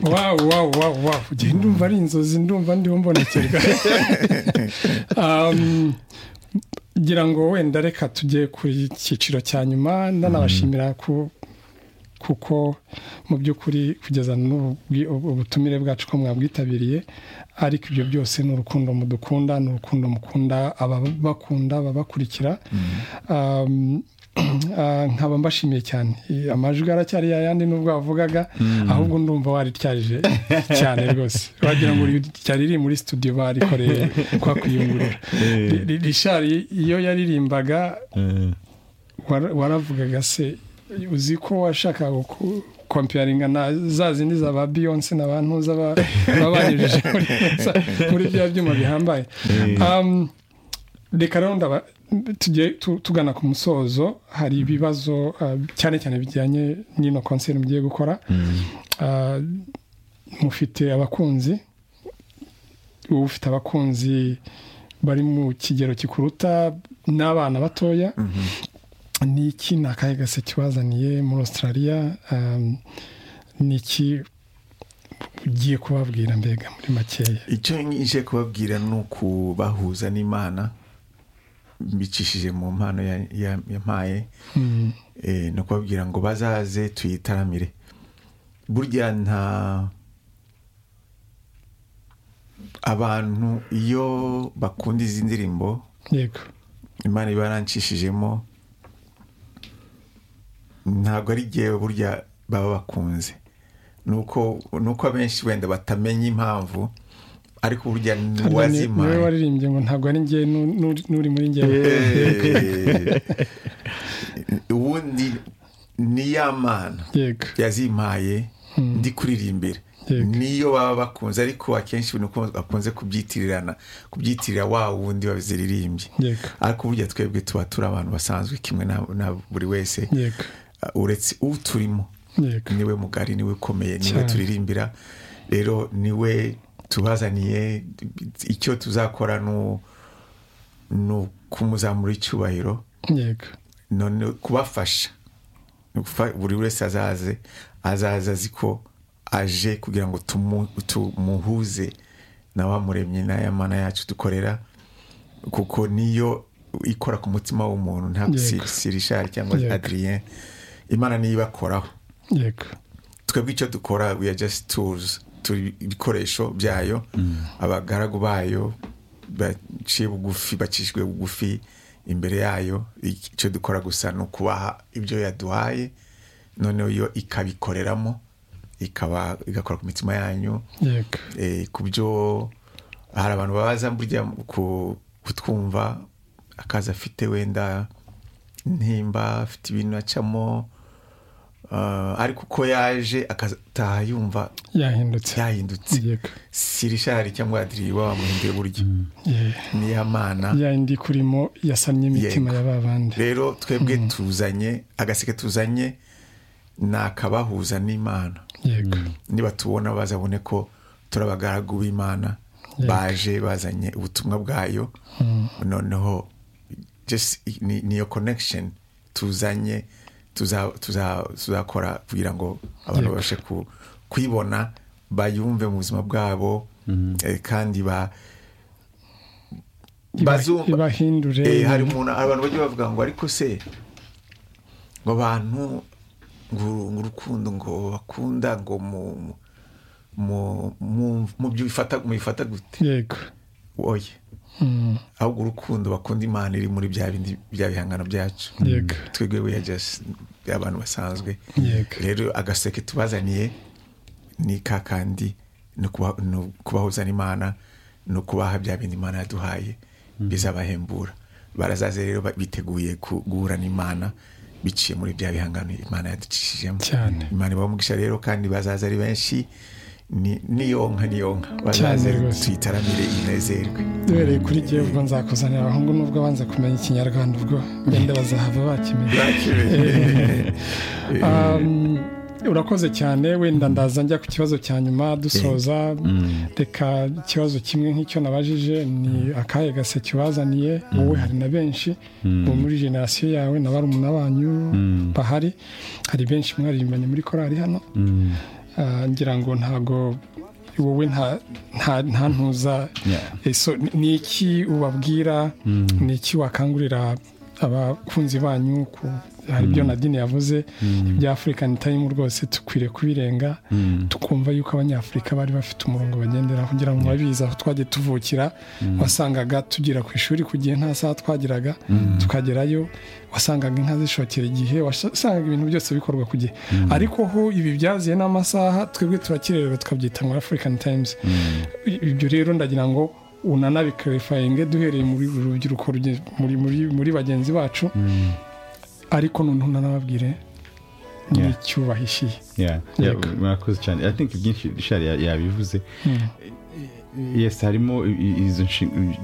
wawu wawu wawu wawu igihe ndumva ari inzozi ndumva ndiho mbonekerwa Um, ngira ngo wenda reka tujye ku cyiciro cya nyuma ndanabashimira ku kuko mu by'ukuri kugeza n'ubu bwi- ubu- ubutumire bwacu ko mwabwitabiriye ariko ibyo byose ni urukundo mudukunda ni urukundo mukunda ababakunda ababakurikira Um, ah, nkaba mbashimiye cyane Eh, amajwi aracyari yayandi nubwo wavugaga ahubwo ndumva warityaje cyane rwose wagira ngo ryari riri muri studio barikoreye kwa kuyungurura Ri- ri- rishari iyo yaririmbaga wara- waravugaga se uzi ko washakaga ku- komparinga na za zindi za ba beyonce na ba ntuza ba- baba banyujije muri- muri bya byuma bihambaye Um, reka rero ndaba tujye tu- tugana ku musozo hari ibibazo uh, cyane cyane bijyanye n'ino konseri mugiye gukora Uh, mufite abakunzi uba ufite abakunzi bari mu kigero kikuruta n'abana batoya ni iki ni akahe gase kibazaniye muri australia um, ni iki ugiye kubabwira mbega muri makeya icyo nje kubabwira ni ukubahuza n'imana mbicishije mu mpano ya- ya- yampaye Mm, Eh, ni ukubabwira ngo bazaze tuyitaramire burya nta abantu iyo bakunda izi ndirimbo yego imana iba yarancishijemo ntabwo ari igihe burya baba bakunze ni uko ni uko abenshi wenda batamenya impamvu ariko burya Hano ni- niwe wazimaye waririmbye ngo ntabwo ari njye nu- nu- n'uri muri njyewe Eh, ubundi ni ya mana yego yazimpaye ndi kuririmbira Yego. niyo baba bakunze ariko akenshi ibintu uko bakunze kubyitirana kubyitirira wa wundi waziririmbye yego ariko burya twebwe tuba turi abantu basanzwe kimwe na, na buri wese yego Uh, uretse uturimo yego niwe mugari niwe ukomeye niwe Cyane. turirimbira rero niwe tubazaniye icyo tuzakora nu- ni ukumuzamura icyubahiro yego none kubafasha Ni ukufa- buri wese azaze azaze azi ko aje kugira ngo tumu- tumuhuze na wa muremyi n'aya mana yacu dukorera kuko niyo ikora ku mutima w'umuntu ntabwo si Yego. si rishari cyangwa Yego. adrien imana niyo ibakoraho yego twebwe icyo dukora we are just tools turi ibikoresho byayo abagaragu bayo baciye bugufi bacishijwe bugufi imbere yayo icyo dukora gusa ni ukubaha ibyo yaduhaye noneho yo ikabikoreramo ikaba igakora ku mitima yanyu yego eh, ku byo hari abantu babaza burya ku- kutwumva akazi afite wenda ntimba afite ibintu acamo ah, ariko uko yaje akataha yumva yahindutse yahindutse yego sirishari cyangwa adiri wamuhinduye buryo Yeah. niya mana ya indi kurimo yasamye imitima Yego. ya ba bandi rero twebwe tuzanye agaseke tuzanye ni akabahuza n'imana yego niba tubona bazabone ko turi abagaragu b'imana Yego. baje bazanye ubutumwa bwayo noneho just i- ni- niyo connection tuzanye tuza- tuza- tuzakora kugira ngo abantu Yego. babashe ku- kuyibona bayumve mu buzima bwabo eh, kandi ba Iba- bazumva ibahindure Eh, hari umuntu hari abantu bajya bavuga ngo ariko se ngo abantu ngo uru- ngo urukundo ngo bakunda ngo mu mu- mu mu- mu byo bifata mubifata gute yego oye Mm, ahubwo urukundo bakunda imana iri muri bya bindi bya bihangano byacu yego twebwe we are just abantu basanzwe Yego. rero agaseke tubazaniye ni ka kandi ni ukuba- ni ukubahuza n'imana ni ukubaha bya bindi imana yaduhaye bizabahembura barazaze rero ba- biteguye ku- guhura n'imana biciye muri bya bihangano imana yaducishijemo Cyane. imana ibamugisha rero kandi bazaza ari benshi ni- niyonka niyonka bazaze Cyane rero rwose. tuyitaramire inezerwe duhereye kuri jyewe ubwo nzakuzanira ahubwo nubwo banze kumenya ikinyarwanda ubwo benda bazahava bakimenye Bakimenye. Um, urakoze cyane wenda ndaza njya ku kibazo cya nyuma dusoza reka ikibazo kimwe nk'icyo nabajije ni akahe gaseke ubazaniye wowe hari na benshi ubu muri generasiyo yawe na barumuna banyu bahari hari benshi mwaririmbanye muri korari hano Ah, ngira ngo ntago wowe nta nta- nta ntuza Yeah. Eh, so ni- ni iki ubabwira ni iki wakangurira abakunzi banyu ku hari ibyo nadine yavuze ibya afurikani tayimu rwose tukwiriye kubirenga tukumva yuko abanyafurika bari bafite umurongo bagenderaho kugira ngo babizi aho twagiye tuvukira wasangaga tugera ku ishuri ku gihe nta saha twageraga tukagerayo wasangaga inka zishokera igihe wasangaga ibintu byose bikorwa ku gihe ariko ho ibi byaziye n'amasaha twebwe turakirererwa tukabyita ngo afurikani tayimuzi ibyo rero ndagira ngo unanabikarifayiringe duhereye muri uru rubyiruko ruge- muri, muri, muri bagenzi bacu ariko noneho unanababwire Yeah. n'icyo bahishiye Yeah, yeah, Yego. murakoze cyane i think byinshi shari ya- yabivuze yes harimo i- i- izo nshinga